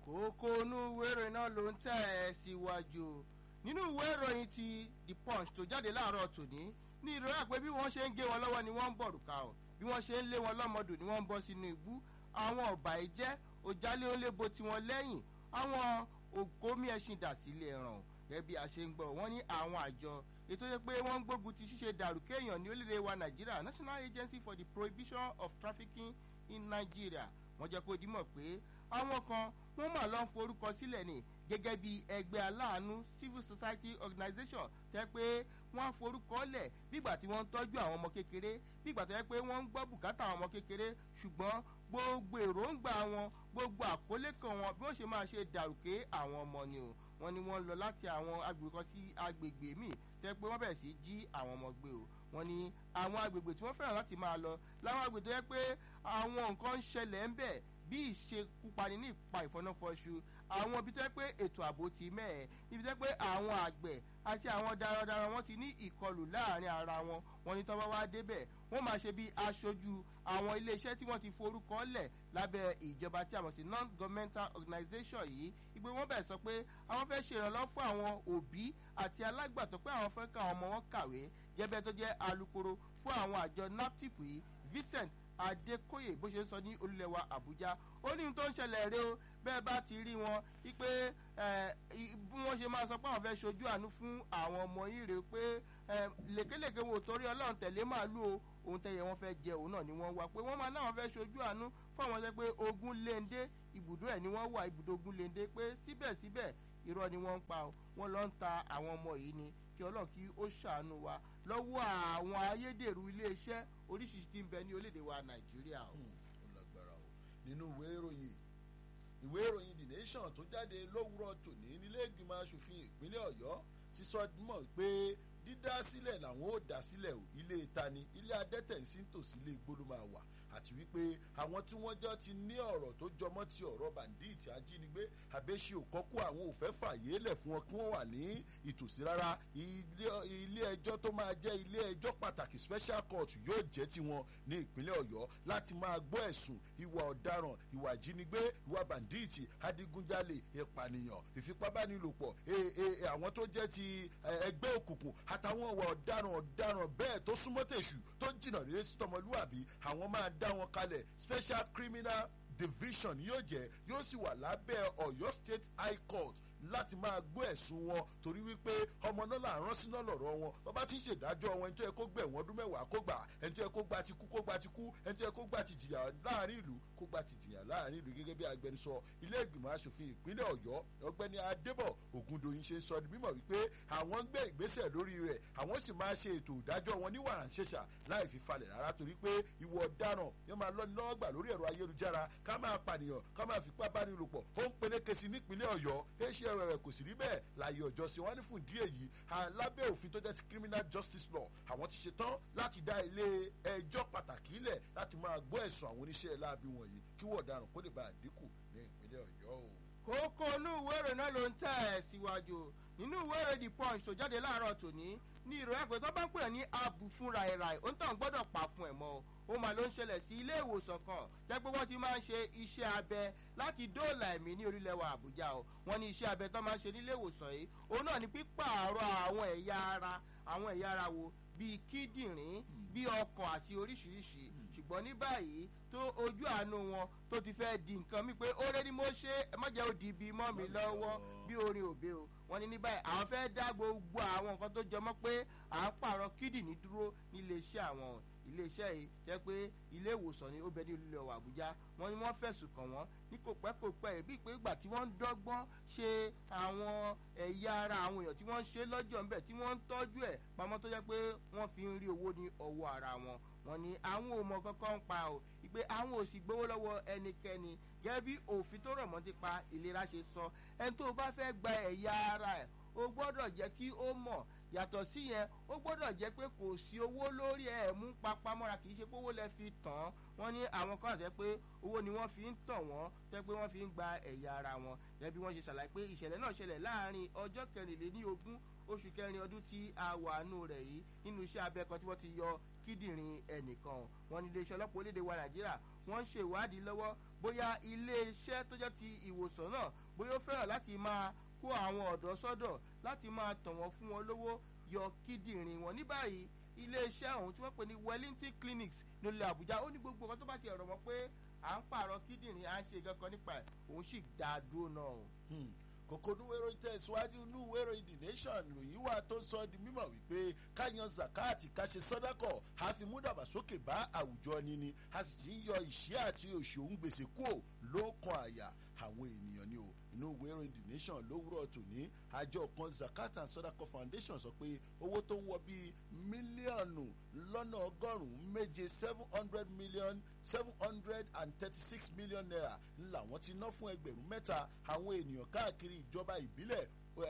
kókó inú ìwé ìròyìn náà ló ń tẹ̀ ẹ́ síwájú nínú ìwé ìròyìn ti the punch tó jáde láàárọ̀ tòní ní ìròyìn àpé bí wọ́n ṣe ń gé wọn lọ́wọ́ ni wọ́n ń bọ̀rùka o bí wọ́n ṣe ń lé wọn lọ́mọdù ni wọ́n ń bọ́ sínú ibú àwọn ọ̀bà ìjẹ́ òjálé ó lébo tiwọn lẹ́yìn àwọn òkómi ẹṣin dà sílé ẹran gẹ́gẹ́ bí a ṣe ń gbọ́ wọ́n ní àwọn àjọ ètò yẹ pé wọ́n ń gbógun ti ṣíṣe dàrú kéèyàn ní orílẹ̀ wa nàìjíríà national agency for the prohibition of trafficking in nigeria wọ́n jẹ́ kó dimọ̀ pé àwọn kan wọ́n mà lọ́n forúkọ sílẹ̀ ní gẹ́gẹ́ bí ẹgbẹ́ aláàánú civil society organisation tẹ́ pé wọ́n á forúkọ lẹ̀ bígbà tí wọ́n ń tọ́jú àwọn ọmọ kékeré bígbà tó yẹ pé wọ́n ń gbọ́ bùkátà àwọn ọmọ kékeré ṣùgbọ́n gbogbo èròǹgbà wọn gbogbo àkólé kan wọn bí wọ́n ṣe máa ṣe dàrúkẹ́ àwọn ọmọ ni o wọ́n ní wọ́n lọ láti àwọn agbègbè kan sí agbègbè míì tẹ́ pé wọ́n bẹ̀rẹ̀ sí jí àwọn ọmọ gbé o wọ́n ní àwọn agbègbè tí wọ́n fẹ́ràn láti máa lọ láwọn agbègbè tó yẹ pé àwọn nǹkan ń ṣẹlẹ̀ ń bẹ̀ bí ìṣekúpani ní ìpa ìfọnáfọṣu àwọn ibi tó yẹ pé ètò ààbò ti mẹ́ẹ̀ ibi tó yẹ pé àwọn àgbẹ̀ àti àwọn darandaran wọn ti ní ìkọlù láàrin ara wọn wọn ní tọ́wọ́ wá débẹ̀ wọ́n máa ṣe bí aṣojú àwọn iléeṣẹ́ tí wọ́n ti forúkọ lẹ̀ lábẹ́ ìjọba tí a mọ̀ sí non-governmental organisation yìí ìgbé wọn bẹ̀ sọ pé àwọn fẹ́ ṣèrànlọ́ fún àwọn òbí àti alágbàtọ́ pé àwọn fẹ́ ká àwọn ọmọ wọn kàwé gẹ́gẹ́ tó jẹ́ alukoro fún àwọn àjọ naptip yìí vincent adékòyè bó ṣe ń sọ ní olúlẹ̀wà àbújá ó ní tó ń ṣẹlẹ̀ rẹ o bẹ́ẹ̀ bá ti rí wọn wípé bí wọ́n ṣe máa sọ pé àwọn fẹ́ ṣojú àánú fún àwọn ọmọ yìí rè pé lèkélèké wo torí ọlọ́run tẹ̀lé màálù o òun tẹ̀yẹ wọn fẹ́ jẹ òun náà ni wọ́n wá pé wọ́n máa náà fẹ́ ṣojú àánú fún àwọn ṣe pé ogun léńdé ibùdó ẹ̀ ni wọ́n wà ibùdó ogun léńdé pé síbẹ̀síbẹ̀ irọ́ ni wọ́n ń pa wọ́n lọ ń ta àwọn ọmọ yìí ni kí ọlọ́run kí ó ṣàánú wa lọ́wọ́ àwọn ayédèrú iléeṣẹ́ oríṣiríṣi tí ń bẹ ní orílẹ̀-èdè wa nàìjíríà o. ó lágbára o nínú ìwé ìròyìn ìwé ìròyìn the nation tó jáde lówùrọ̀ tòní nílé ìgbìmọ̀ asòfin ìpínlẹ̀ ọ̀yọ́ ti sọ mọ̀ pé dídá sílẹ̀ làwọn ò dá sílẹ̀ o ilé ìtani ilé adẹ́tẹ̀ ń sí tòsí ilé igbó ló máa wà àti wípé àwọn tí wọ́n jọ ti ní ọ̀rọ̀ tó jọmọ́ ti ọ̀rọ̀ bàndíìtì ajínigbé àbẹ́ṣe òkọ́kú àwọn òfẹ́ fàyè lẹ̀ fún wọn kí wọ́n wà ní ìtòsí rárá ilé ẹjọ́ tó máa jẹ́ ilé ẹjọ́ pàtàkì special court yóò jẹ́ tiwọn ní ìpínlẹ̀ ọ̀yọ́ láti máa gbọ́ ẹ̀sùn ìwà ọ̀daràn ìwà ìjínigbé ìwà bàndíìtì adigunjalè ìpànìyàn ìfipábánilòpọ̀ àwọn tó jẹ́ ti ẹgbẹ́ òkùnkùn àtàwọn ìwà ọ̀daràn ọ̀daràn bẹ́ẹ̀ tó súnmọ́ tèṣù tó jìnnà rere sí tọmọlúwàbí àwọn máa dá wọn kalẹ̀ special criminal division yóò jẹ́ yóò sì wà lábẹ́ ọ̀yọ́ state high court láti máa gbọ́ ẹ̀sùn wọn torí wípé ọmọ náà là ń rán síná lọ̀rọ̀ wọn bàbá tí ń ṣèdájọ́ wọn ẹni tó yẹ kó gbẹ̀ wọ́n ọdún mẹ́wàá kó gbà ẹni tó yẹ kó gba ti kú kó gba ti kú ẹni tó yẹ kó gba ti jìyà láàrin ìlú kó gba ti jìyà láàrin ìlú gẹ́gẹ́ bí agbẹnusọ ilé ìgbìmọ̀ asòfin ìpínlẹ̀ ọ̀yọ́ ọgbẹ́ni adébọ̀ ògùndòyìn ṣe sọ ní mímọ̀ wípé àwọn ń gbé ìgbésẹ̀ lórí rẹ̀ àwọn sì máa ṣe ètò ìdájọ́ wọn ní wàràǹṣeṣà láì fi falẹ̀ rárá torí pé ìwọ ọ̀daràn yóò máa lọ́ni lọ́wọ́ gbà lórí ẹ̀rọ ayélujára ká máa pànìyàn ká máa fipá bánilòpọ̀ ó ń peléke sí nípínlẹ̀ ọ̀yọ́ éṣẹ́ rẹ̀ kò sì rí bẹ́ẹ̀ láàyè ọjọ́ sí wọn ní fún ìdí èyí lábẹ́ òfin tó jẹ́ ti criminal justice law àwọn ti ṣetán láti dá ilé ẹjọ́ pàtàkì ilẹ̀ láti máa gbọ́ ẹ̀sùn àwọn oníṣẹ́ láabi wọ̀nyí kí wọ́n ọ̀daràn kó lè bá àdínkù ní ìpínlẹ̀ ọ̀yọ́ o. kókó inú ìwé ìròyìn náà ló ń tẹ̀ ẹ̀ síwájú nínú ìwé ìròyìn the punch tó jáde láàárọ̀ tòní ní ìròyìn àpè tó bá ń pè ní abu fún ràìràì ó ń tàn gbọ́dọ̀ pa fún ẹ̀ mọ́ ó mà ló ń ṣẹlẹ̀ sí ilé ìwòsàn kan jẹ́ pé wọ́n ti máa ń ṣe iṣẹ́ abẹ láti dóòlà ẹ̀mí ní orílẹ̀ wa àbújá o wọ́n ní iṣẹ́ abẹ tó máa ń ṣe nílé ìwòsàn yìí òun náà ní pípààrọ̀ àwọn ẹ̀yà ara àwọn ẹ̀yà ara wo bíi kíndìnrín bíi ọkàn àti oríṣiríṣi ṣùgbọ́n ní báyìí tó ojú àánú wọn tó ti fẹ́ di nǹkan mi pé ó rẹ́ ni mo ṣe ẹ má jẹ́ òdì ibi mọ́ mi lọ́wọ́ bí orin òbe o wọ́n ní ní báyìí àwọn fẹ́ dá gbogbo àwọn nǹkan tó jọmọ́ pé à ń pààrọ̀ kíndìnrín dúró nílé iṣẹ́ àwọn iléeṣẹ́ yìí jẹ́ pé ilé ìwòsàn ni ó bẹ ní olùlẹ̀ ọ̀wà àbújá wọ́n ní wọ́n fẹ̀sùn kàn wọ́n ní kò pẹ́ kò pẹ́ bí pé ìgbà tí wọ́n ń dọ́gbọ́n ṣe àwọn ẹ̀yà ara àwọn èèyàn tí wọ́n ń ṣe lọ́jọ́ ńbẹ̀ tí wọ́n ń tọ́jú ẹ̀ pamọ́ tó jẹ́ pé wọ́n fi ń rí owó ní ọwọ́ ara wọn wọ́n ní àwọn ò mọ kankan ń pa o ìpè àwọn ò sì gbowó lọ́wọ́ ẹnikẹ́ni gẹ́gẹ́ bí òfin tó rọ̀ mọ́ ti pa ìlera ṣe sọ ẹni tó bá fẹ́ gba ẹ̀yà ara ẹ̀ o gbọ́dọ̀ jẹ́ kí ó mọ̀ yàtọ̀ sí yẹn ó gbọ́dọ̀ jẹ́ pé kò sí owó lórí ẹ̀ mú papamọ́ra kì í ṣe pé owó lẹ fi tàn án wọ́n ní àwọn kan àti pé owó ni wọ́n fi ń tàn wọ́n tẹ́ pé wọ́n fi ń gba ẹ̀yà ara wọn gẹ́gẹ́ bí wọ́n ṣe ṣàlàyé pé ìṣẹ̀lẹ̀ náà ṣẹlẹ̀ láàrin ọjọ́ kẹrìnléní ogún oṣù kẹrin ọdún tí a wà nù rẹ̀ yìí nínú iṣẹ́ abẹ kan tí wọ́n ti yọ kíndìnrín ẹnìkan wọn ní iléeṣẹ́ ọlọ́pàá orílẹ̀-èdè wa nàìjíríà wọ́n ń ṣe ìwádìí lọ́wọ́ bóyá iléeṣẹ́ tó jẹ́ ti ìwòsàn náà bóyá ó fẹ́ràn láti máa kó àwọn ọ̀dọ́ sọ́dọ̀ láti máa tàn wọ́n fún wọn lówó yọ kíndìnrín wọn ní báyìí iléeṣẹ́ ọ̀hún tí wọ́n pè ní wellington clinics nílẹ̀ àbújá ó ní gbogbo nǹkan tó bá ti ẹ̀rọ mọ́ pé à ń pààrọ̀ kíndìnrín à ń ṣe gankan nípa ẹ̀ òun sì dá a dúró náà o. kòkó núwèrò tẹ̀síwájú núwèrò the nation lòyìn wà tó sọ di mímọ̀ wípé káyan zakati ká ṣe sọ́dákọ̀ a fi mú dàgbàsókè bá àwùjọ níní a sì ti ń yọ ìṣẹ́ àti òṣì òun gbèsè kúò ló kan àyà àwọn ènìyàn ni o inú ìwé ìròyìn the nation lówùrọ̀ tòní àjọ kan zakat and sodako foundation sọ pé owó tó ń wọ bíi mílíọ̀nù lọ́nà ọgọ́rùn-ún méje seven hundred million seven hundred and thirty-six million naira ńlá wọn ti ná fún ẹgbẹ̀rún mẹ́ta àwọn ènìyàn káàkiri ìjọba ìbílẹ̀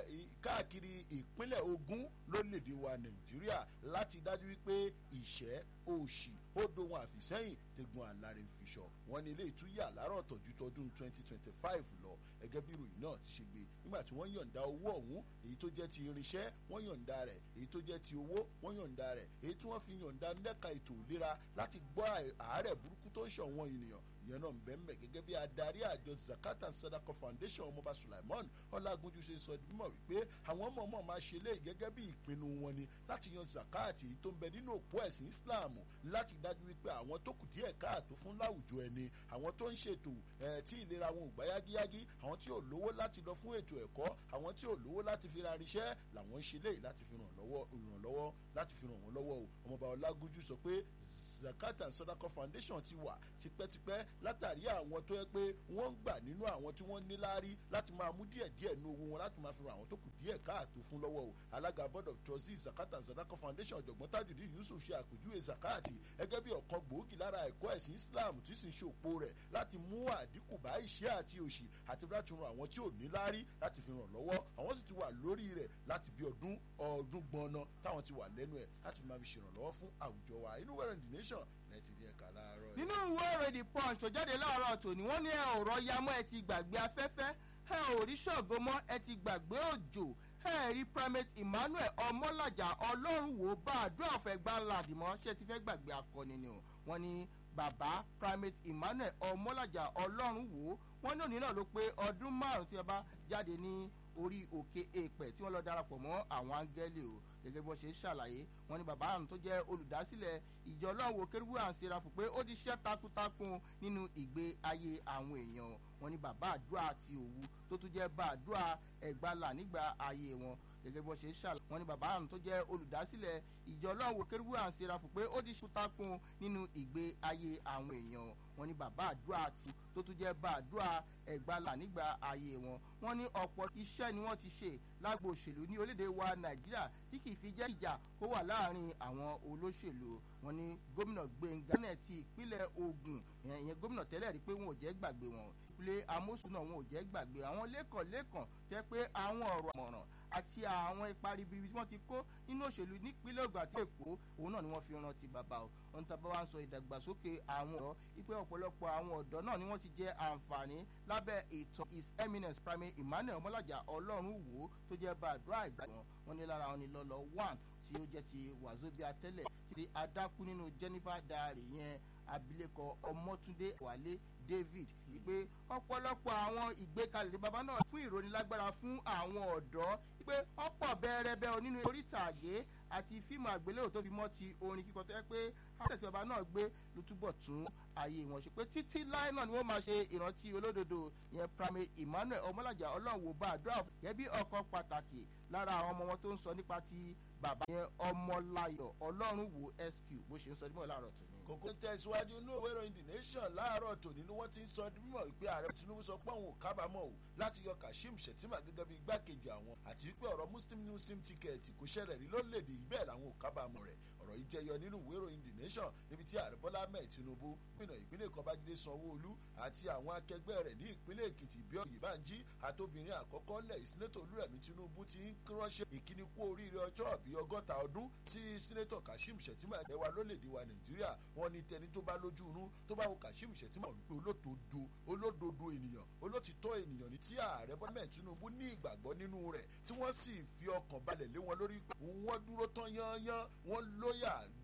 káàkiri ìpínlẹ̀ ogun lórílẹ̀‐èdè wa nàìjíríà láti dájú wípé ìṣẹ́ òṣì ó dohun àfìsẹ́yìn tegun àlàrè fiṣọ wọn ní ilé ìtúyà àlárọ̀ tọ̀jú tọdún twenty twenty five lọ ẹgẹ́ bí ìròyìn náà ti ṣe gbé nígbà tí wọ́n yọ̀ǹda owó ọ̀hún èyí tó jẹ́ ti irinṣẹ́ wọ́n yọ̀ǹda rẹ̀ èyí tó jẹ́ ti owó wọ́n yọ̀ǹda rẹ̀ èyí tí wọ́n fi yọ̀ǹda nẹ́ka ètò ìlera láti gbọ́ àárẹ̀ burúkú tó ń ṣọ̀wọ́n ènìyàn ìyẹn náà ń bẹ́ ń bẹ̀ gẹ́gẹ́ bí adarí àjọ zakat and sadako foundation ọmọọba sulaiman ọlágúnjú ṣe sọ mímọ̀ wípé àwọn ọmọ ọmọ máa ṣe léyìí gẹ́gẹ́ bí ìpinnu wọn ni láti yan zakat èyí tó ń bẹ nínú òpó ẹ̀sìn islam láti dájú wípé àwọn tó kù díẹ̀ káàtó fún láwùjọ ẹni àwọn tó ń ṣètò ẹ̀ tí ìlera wọn ò gbá yágíyágí àwọn tí ò lówó láti lọ fún ètò ẹ̀kọ́ àwọn tí ò lówó láti fi ra irinṣẹ́ làwọn ń ṣe léyìí láti fi ràn lọ́wọ́ ìrànlọ́wọ́ láti fi ràn wọ́n lọ́wọ́ o ọmọọba ọlágúnjú sọ pé zakat and sodako foundation ti wà tipẹ́tipẹ́ látàrí àwọn tó yẹ pé wọ́n ń gbà nínú àwọn tí wọ́n ní láárí láti máa mú díẹ̀ díẹ̀ nú owó wọn láti máa fi ran àwọn tó kù díẹ̀ káàtó fún lọ́wọ́ o alága board of trustees zakat and sodako foundation ọ̀jọ̀gbọ́n tajudi yusuf ṣe àpèjúwe zakati gẹ́gẹ́ bí ọ̀kan gbòógì lára ẹ̀kọ́ ẹ̀sìn islam tí sì ń ṣe òpó rẹ̀ láti mú àdínkù bá ìṣẹ́ àti òṣì àti láti ran àwọn tí ò ní láárí láti fi ràn lọ́wọ́ àwọn sì ti wà lórí rẹ̀ láti bí ọdún ọdún gbọ́nà táwọn ti wà lẹ́nu ẹ̀ láti máa fi ṣèrànlọ́wọ́ fún àwùjọ wa inú wẹ̀rẹ̀ the nation lẹ́tì ní ẹ̀ka láàárọ̀ nínú ìwé ìròyìn punch tó jáde láàárọ̀ tòní wọ́n ní ẹ ò rọ yamọ́ ẹ ti gbàgbé afẹ́fẹ́ ẹ ò rí ṣọ̀gbọ́ mọ́ ẹ ti gbàgbé òjò ẹ rí primate emmanuel ọmọlàjà ọlọ́run wò bá àdúrà ọ̀fẹ́ gbá ńláàdì mọ́ ṣé ti fẹ́ gbàgbé akọni ni o wọ́n ní bàbá primate emmanuel ọmọlàjà ọlọ́run wò wọ́n ní òní náà ló pé ọdún márùn-ún tí ẹ bá jáde ní orí òkè èèpẹ̀ tí wọ́n lọ darapọ̀ mọ́ àwọn áńgẹ́lì o gẹ́gẹ́ bí wọ́n ṣe ń ṣàlàyé wọn ni bàbá àrùn tó jẹ́ olùdásílẹ̀ ìjọ ọlọ́run kérúbù àǹsẹ̀ra fún pé ó ti ṣiṣẹ́ takuntakun nínú ìgbé ayé àwọn èèyàn wọn ni bàbá àdúrà àti òwu tó tún jẹ́ bá àdúrà ẹ̀gbálà nígbà ayé wọn gẹ́gẹ́ bí wọ́n ṣe ń ṣàlàyé wọn ni bàbá àrùn tó jẹ́ olùdásílẹ̀ ìjọ ọlọ́run kérúbù àǹsẹ̀ra fún pé ó ti ṣiṣẹ́ takuntakun nínú ìgbé ayé àwọn èèyàn wọn ni bàbá àdúrà àti tó tún jẹ́ bá àdúrà ẹ̀gbálà nígbà ayé wọn wọn ní ọ̀pọ̀ iṣẹ́ ni wọ́n ti ṣe lágbo òṣèlú ní orílẹ̀-èdè wa nàìjíríà tí kì í fi jẹ́ ìjà kó wà láàrin àwọn olóṣèlú wọn ní gómìnà gbẹ̀ngà náà ti ìpínlẹ̀ ogun ìyẹn gómìnà tẹ́lẹ̀ rí pé wọn ò jẹ́ gbàgbé wọn ìpínlẹ̀ amósùn náà wọn ò jẹ́ gbàgbé àwọn lẹ́kànlẹ́kàn jẹ́ pé àwọn ọ̀rọ̀ àmọ̀ràn àti àwọn ipa ribiribi tí wọ́n ti kó nínú òṣèlú nípínlẹ̀ ogun àti èkó òun náà ni wọ́n fi rántí bàbá o ohun tá a bá wá ń sọ ìdàgbàsókè àwọn ọ̀dọ́ wípé ọ̀pọ̀lọpọ̀ àwọn ọ̀dọ́ náà ni wọ́n ti jẹ àǹfààní lábẹ́ ètò his eminence primate emmanuel ọmọlájà ọlọ́run wò ó tó jẹ́ bá àdúrà ìgbà wọn wọn ní lára wọn ni lọ́lọ́ one tí ó jẹ́ ti wàzóbíà tẹ́lẹ̀ ti adákú nínú jennifer diary yẹn abilékọ ọmọtúndé wálé david wípé ọ̀pọ̀lọpọ̀ àwọn ìgbékalẹ̀ ní baba náà fún ìrónilágbára fún àwọn ọ̀dọ́ wípé ọ̀pọ̀ bẹ́ẹ̀rẹ́bẹ́ nínú orítàgé àti fíìmù àgbéléwò tó fi mọ́ ti orin kíkọ tó yẹ pé àṣẹ̀tì ọba náà gbé ló túbọ̀ tún ayé wọn ṣe pé títí láì náà ni wọ́n máa ṣe ìrántí olódodo yẹn primate emmanuel ọmọlàjà ọlọ́run bá àdúrà gẹ́gẹ́ bí ọkọ̀ pàtàkì lára àwọn ọmọ wọn tó ń sọ nípa ti bàbá yẹn ọmọláyọ̀ ọlọ́run wo sq bó ṣe ń sọ nímọ̀ láàárọ̀ tòní. kòkó ń tẹ̀síwájú inú òwe ìròyìn the nation láàárọ̀ tòní ni wọ́n ti ń sọ mímọ̀ wípé ààrẹ tinubu sọ pé òun ò kábàámọ̀ o láti yọ kashim shettima gẹ́gẹ́ bí igbákejì àwọn àti wípé ọ̀rọ̀ muslim muslim ticket kò ṣẹlẹ̀ rí lórílẹ̀‐èdè yìí bẹ́ẹ̀ làwọn ò kábàámọ̀ rẹ̀ ọ̀rọ̀ yìí jẹyọ nínú ìwé ìròyìn the nation níbi tí ààrẹ bọ́lá ahmed tinubu gómìnà ìpínlẹ̀ èkó babájídé sanwó-olú àti àwọn akẹgbẹ́ rẹ̀ ní ìpínlẹ̀ èkìtì bíọ́ ìbànjí àtòbìnrin àkọ́kọ́ lẹ̀ sínétọ̀ olúrẹ̀mí tinubu ti ń ránṣẹ́ ìkíni kú oríire ọjọ́ bíi ọgọ́ta ọdún sí sínétọ̀ kashim shettima ẹ̀wà lólèdè wa nàìjíríà wọn ni tẹni tó bá lójú inú tó bá wo kashim shettima wípé olódodo olódodo ènìyàn olótìtọ́ ènìyàn ní tí ààrẹ bọ́lá ahmed tinubu ní ìgbàgbọ́ nínú rẹ̀ tí wọ́n sì fi ọkàn balẹ̀ lé wọn lórí pé wọ́n dúró tán yányán wọ́n lóyà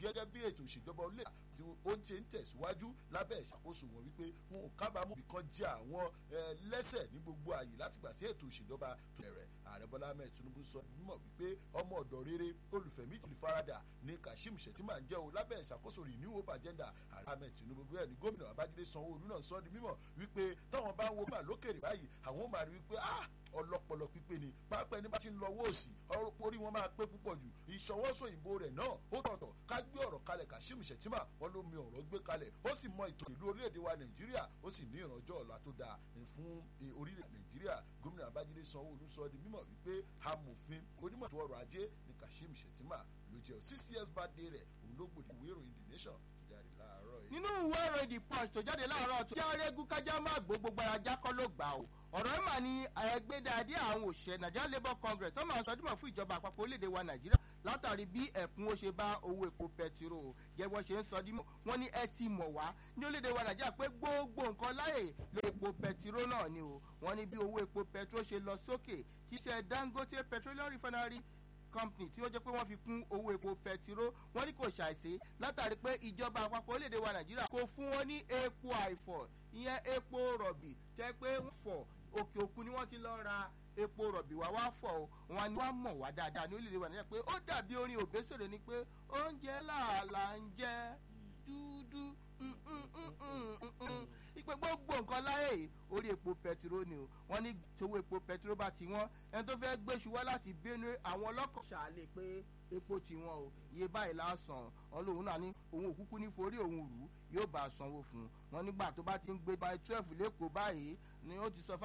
gẹ́gẹ́ bí ètò ìṣèjọba olè tí ó ń ṣe ń tẹ̀síwájú lábẹ́ ìṣàkóso wọn wípé wọn ò kábàámọ̀ bí kan jẹ́ àwọn lẹ́sẹ̀ ní gbogbo ààyè látìgbà tí ètò ìṣèjọba tó bẹ̀rẹ̀ ààrẹ bọ́lá ahmed tinubu sọ mímọ̀ wípé ọmọ ọ̀dọ̀ rere olùfẹ̀mí olùfaradà ní kashim shettima ń jẹ́ o lábẹ́ ìṣàkóso renew hope agenda ààrẹ ahmed tinubu bẹ́ẹ̀ ni gómìnà babájídé sanwó-olú náà sọ di mímọ̀ wípé táwọn bá ń wo gbà lókèrè báyìí àwọn máa rí wípé ah ọlọpọlọ pípé ni pápá ẹni bá ti ń lọ owó òsì orí wọn máa pé púpọ̀ jù ìṣọwọ́sọ ìbò rẹ̀ náà ó tọ̀tọ̀ ká gbé ọ̀rọ̀ kalẹ̀ kashim shettima wọn ló mi ọ̀rọ̀ gbé kalẹ̀ ó sì mọ ètò ìlú orílẹ̀-èdè wa nàìjíríà ó sì ní ìrànjọ́ ọ̀la tó dáa fún orílẹ̀ nàìjíríà gómìnà babájídé sanwó-olú sọ di mímọ̀ wípé amòfin onímọ̀ tó ọrọ̀ ajé ní kashim shettima ló jẹ́ six years birthday rẹ̀ òun ló gbòdì ìwé ìròyìn the nation jáde láàárọ̀ yìí. nínú ìwé ìròyìn the punch tó jáde láàárọ̀ tó jáde rẹ́gún kájá má gbó gbogbo ara jákọ́ ló gbà o ọ̀rọ̀ ẹ̀ mà ní ẹgbẹ́dàdé àwọn òṣìṣẹ́ nigeria labour congress tó máa ń sọdúnmọ̀ fún ìjọba àpapọ̀ orílẹ̀-èdè wa nàìjíríà látàrí bí ẹ̀kún ó ṣe bá owó epo pẹtiró jẹ́wọ́ ṣe ń sọdúnmọ̀ wọ́n ní ẹ ti mọ̀ wá ní orílẹ̀-èdè wa nàìjíríà pé gbogbo nǹkan láyè lo epo pẹtiró náà ni o wọ́n ní bí owó epo pẹtiró ṣe lọ sókè tíṣẹ́ dangote petroleum refinery company tí ó jẹ́ pé wọ́n fi kún owó epo pẹtiró wọ́n ní kò ṣàìsí látàrí pé ìjọba àpapọ̀ orílẹ̀-èdè wa nàìjíríà kò fún wọn ní epo àìfọ̀ ìyẹn epo rọ̀bì tẹ́ pé ń fọ̀ òkè òkun ni wọ́n ti lọ ra epo rọ̀bì wá wá fọ̀ o wọn ni wọ́n mọ̀ wá dáadáa ní orílẹ̀-èdè wa nàìjíríà pé ó dàbí orin òbésèrè ni pé oúnjẹ làálàá ń jẹ́ dúdú ipe gbogbo nǹkan láyè orí epo pẹtiró ni o wọn ní tówó epo pẹtiró bá ti wọn ẹni tó fẹ́ gbéṣu wá láti benue àwọn ọlọ́kọ̀ ṣàlẹ̀ pé epo ti wọn o iye báyìí lásán ọlọ́run náà ní òun òkúkú ní forí òun rù yóò bá a sanwó fún un wọn nígbà tó bá ti ń gbé by twelve lẹ́kọ̀ọ́ báyìí ni ó ti sọ fún